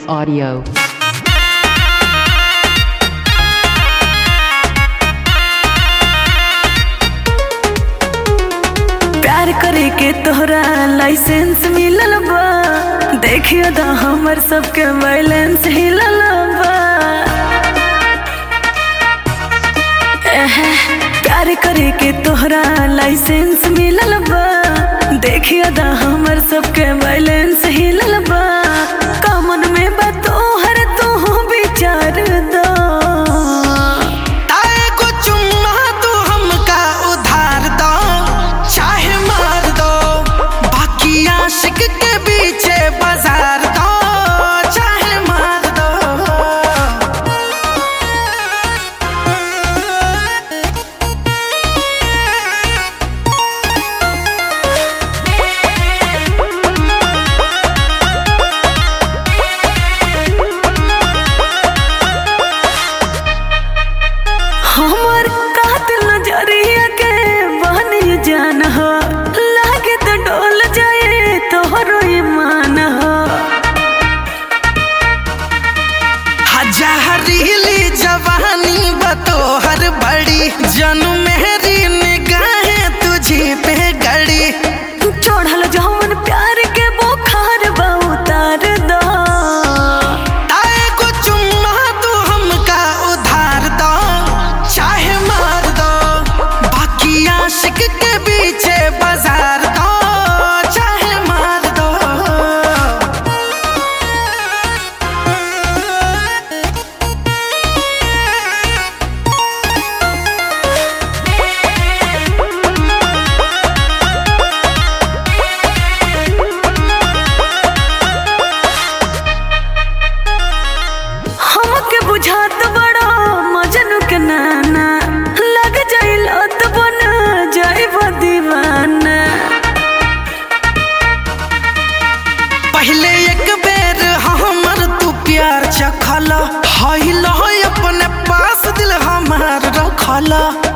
Audio. प्यार करे के तोहरा लाइसेंस मिलल बा देखियो दा हमर सबके बैलेंस हिलल बा एहे, प्यार करे के तोहरा लाइसेंस मिलल बा देखियो दा हमर सबके बैलेंस हिलल बा कमन में बा तोहर तू विचार दो ताए को चुम्मा तू हमका उधार दो चाहे मार दो बाकी आशिक के पीछे बाजार दो चाहे मार दो हमर कातिल नजरिया के बहनी जान हो लागे तो डोल जाए तोहरो ईमान हो हजारीली जवानी बतोहर बड़ी जनु मेरी निगाहें तुझे पे गड़ी चढ़ल जौन प्यार के बुखार बा उतार दो ताए को चुम्मा तू हमका उधार दो चाहे मार दो बाकी आशिक के पीछे बाजार दो चाहे मार दो हमके बुझात बड़ा मजनू के नाना लग जाइल तो बन जाइब दीवाना पहले एक बेर हमर तू प्यार चखला हईल अपने पास दिल हमार रखला